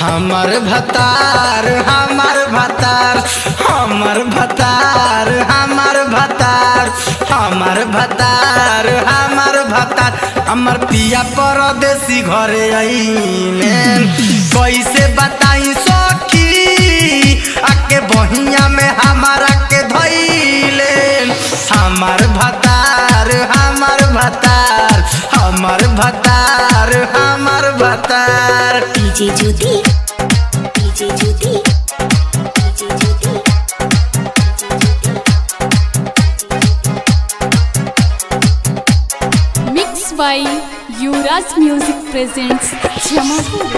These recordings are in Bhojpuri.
हमर भतार हमर भतार हमर भतार हमर भतार हमर भतार हमर भतार हमर पिया परदेसी घरे आइले कैसे बताई सखी आके बहिया में हमारा के धैले हमर भतार हमर भतार हमर भतार हमर भतार DJ Jyoti DJ Jyoti DJ Jyoti mix by Yuvraj music presents Jamapur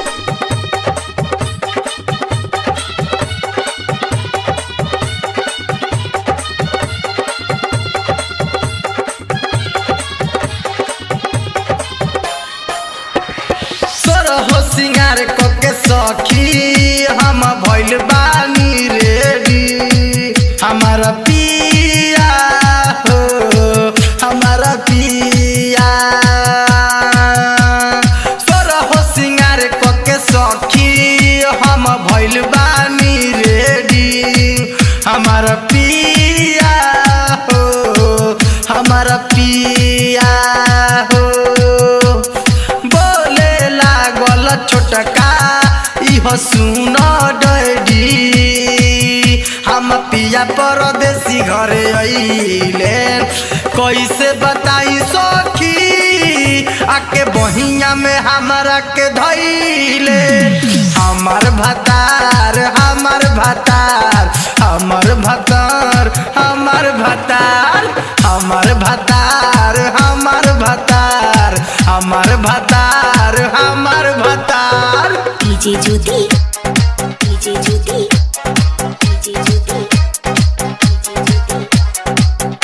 सोर हो सिंगार के सखी हम भइल बानी रेडी हमारा पिया हो हमारा पिया सोर हो सिंगार के सखी हम भइल बानी रेडी हमारा पिया हो हमारा पिया हो बोले लागल छोटका इहो सुन डैडी हम पिया परदेसी घरे अइले कैसे बताई सखी आके बहिया में हमारा के धैले हमर भतार हमर भतार हमर भतार हमर भतार हमर भतार हमर भतार हमर भतार हमर भतार DJ Jyoti DJ Jyoti DJ Jyoti DJ Jyoti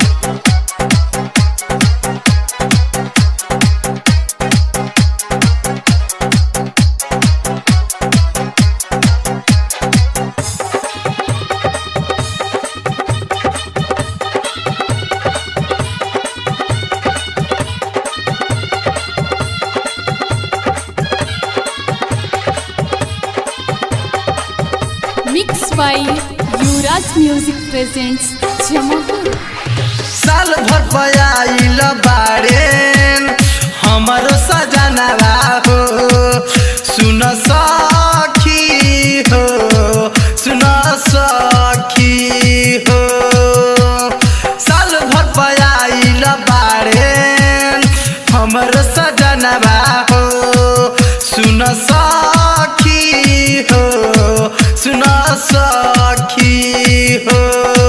mix by Yuvraj music presents Jamapur साल भर पयाइल बारे हमरो सजनवा हो सुन सखी हो सुन सखी हो साल भर पयाइल बारे हमरो सजनवा हो सुन सखी हो सुन सखी हो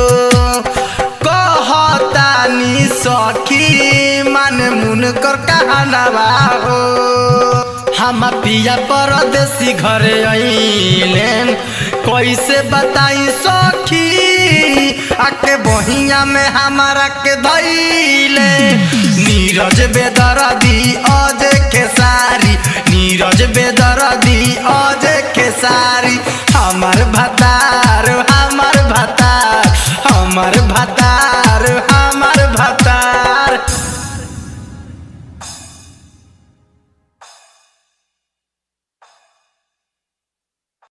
कहतानी सखी मन मुन कर कहनवा हो हम पिया परदेसी घरे अइलेन कैसे बताई सखी आके बहिया में हमारा के धैले नीरज बेदरदी अज खेसारी नीरज बेदरदी अज खेसारी हमर भता